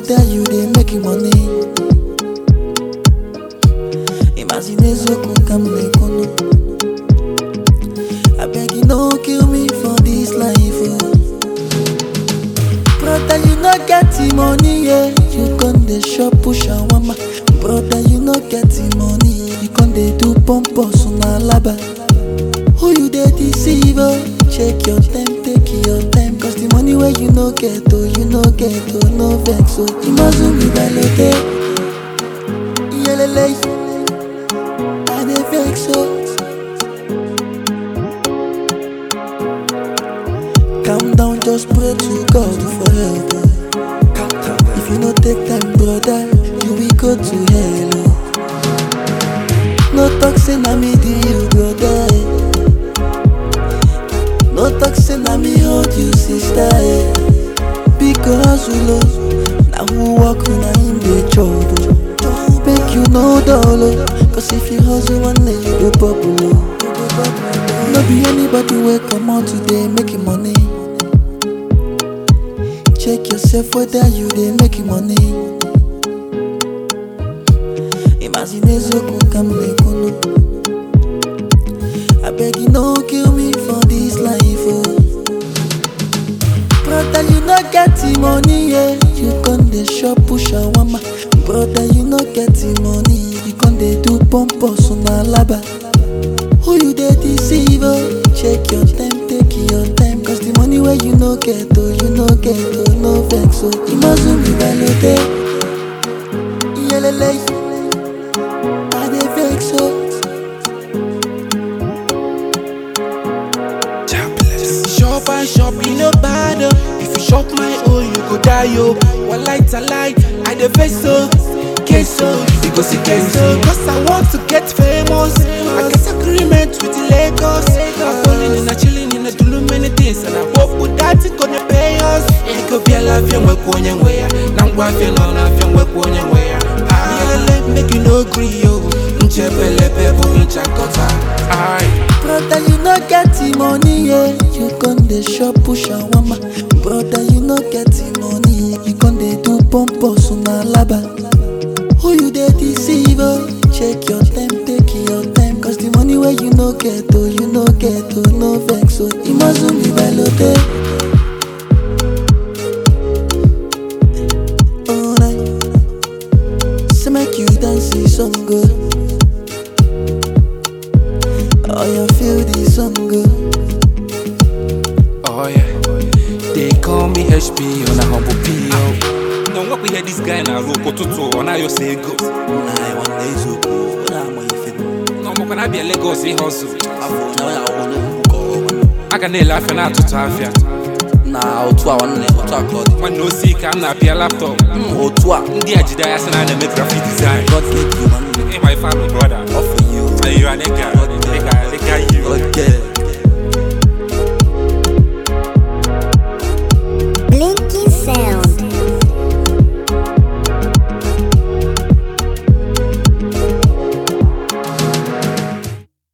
whether you dey make money. Imagine eziokwu ka m na-ekwunu. Abeg you no kill me for this life oh. Brother you no get the money yeah. You con dey shop push shawama. Brother you no get the money. You con dey do pompous na alaba. Who you dey deceive oh? Check your time, take your time. Cause the money wey you no get oh, you no get oh, no vex oh. Imazu mi balote, iyelele, I dey vex oh. Calm down, just pray to God for help. oh. If you no take time, brother, you will go to hell. oh. No talk say na me do you, brother. eh. No talk say na me hold you, sister. eh. Because we love, now who walk na him dey chop. oh. Make you no dull, oh. cause if you hustle one day you go bubble. oh. No be anybody wey come out today making money. Check yourself whether you dey making money. Imagine eziokwu ka m na-ekwunu. Abeg you no kill me for this life oh. Brother you no get the money yeah. You con dey shop push shawama. Brother you no get the money. You con dey do pompous na alaba. Who you dey deceive oh? Check your time, take your time. Cause the money wey you no get oh, you no get oh, no vex oh. Imazu mi balote, iyelele, I dey vex oh. Shop and shop, you no bad oh. If you shop my own, you go die yo. One light a light, I the face so. Queso, you go see queso. Cause I want to get famous. I get agreement with Lagos. I'm falling in a chilling in a do many things. And I hope with that it gonna pay us. It could be a life young work one young way. Now I'm feeling on a young work one young way. Ah, let make you no agree yo. Nchepele pepo inchakota. Aye. Brother, you no get the money, yeah. You con dey shop push shawama. Brother, you no get the money. You con dey do pompous na alaba. Who you dey deceive? Oh? Check your time, take your time. Cause the money wey you no get, oh, you no get, oh, no vex. Oh, Imazu mi balote. Alright. Say make you dance the song, oh. Oh, you feel the song, oh. Oh yeah, they call me HP on a humble PO. Now what we hear this guy na rope tutu on ayo say go. Nah, one day is okay. What am I fit? No mo kana be a Lagos in hustle. Afọ na ya ọ na-ebuko. Aga na ele afia na atutu afia. Na otu a nwanne otu a ka ọ dị. Nwanne osi ka m na-apịa laptop. Mm, otu a. Ndị a jide ya sị na a na-eme graphic design. God make you nwanne. Hey my fellow brother, All for you. are you a nigga? Nigga, nigga you. Okay.